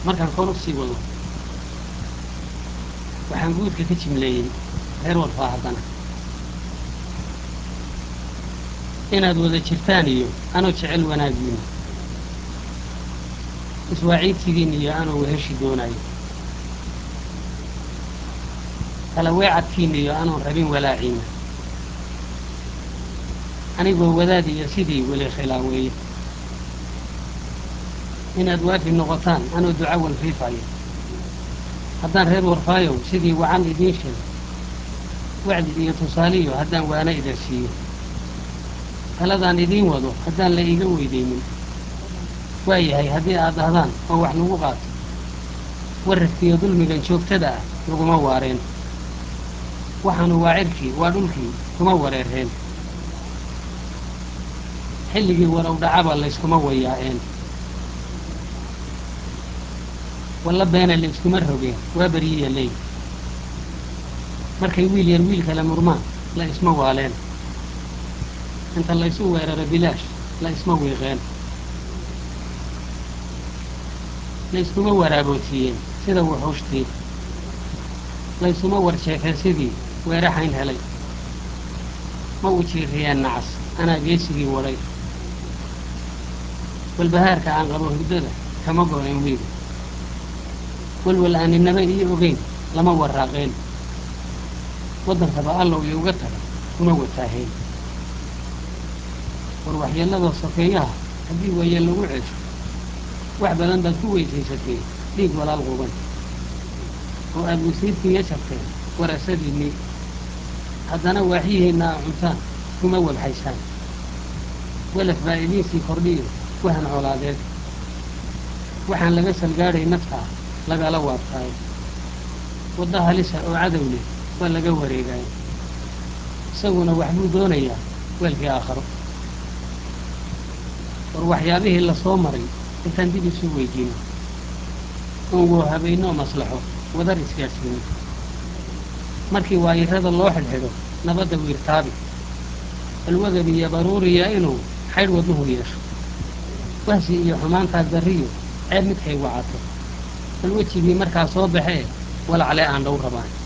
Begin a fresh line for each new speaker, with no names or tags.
markaan kor u sii wado waxaan guudka ka jimleeyey reer warfaa haddana inaad wada jirtaan iyo anoo jecel wanaagiina iswaaciidsigiin iyo anoo weheshi doonayo kala weecadkiina iyo anoon rabin walaaciina anigoo wadaad iyo sidii weli khilaaweeye inaad waafi noqotaan anoo duca walfiifayo haddaan reer warfaayow sidii wacan idiin sheego wacdi iyo tusaaliyo haddaan waana idin siiyo taladaan idiin wado haddaan la iiga weydaynin waa yahay haddii aad dhahdaan oo wax lagu qaato wararkiiyo dulmigan joogtada ah laguma waareen waxaanu waa cirkii waa dhulkii kuma wareereen xilligii warow dhacaba layskuma wayaa'een walla beena layskuma rogeen waa beryiya ley markay wiil yar wiil kale murmaan la isma waaleen inta laysu weeraro bilaash la isma wiiqeen layskuma waraaboodsiiyeen sida wuxuushtii laysuma warsheefeen sidii weeraxayn helay ma u jiiriyeen nacas anaa geesigii wadhay walbahaarka aan qabo hurdada kama go-een wiiga walwal aaninaba ii ogeyn lama waraaqeen waddankaba allow iyo uga taga kuma wataahayn war waxyeelladoo sokeeyaha haddii weeye lagu ceesho wax badan baad ku weysaysatee dhiig walaal quban oo aad wasiirkiiga sharteen warasadiinnii haddana waaxyihiinna a cuntaan kuma wabxaysaan welaf baa idiinsii kordhiyo wahan colaadeed waxaan laga salgaadhay naftaa lagala waabtaayo wadda halisa oo cadow leh waa laga wareegaayo isaguna waxbuu doonayaa weelkii aakharo war waxyaabihii la soo maray intaan dib isu weydiino oon woo habeynoo maslaxo wadar isgaadhsiino markii waayirada loo xidhxidho nabadda wiirtaabi alwagab iyo baruuriya inuu xaydh wadnuhu yeesho wahsi iyo xumaantaas darriyo ceeb midkay wacato bal wejigii markaa soo baxee walacle aan dhow rabaan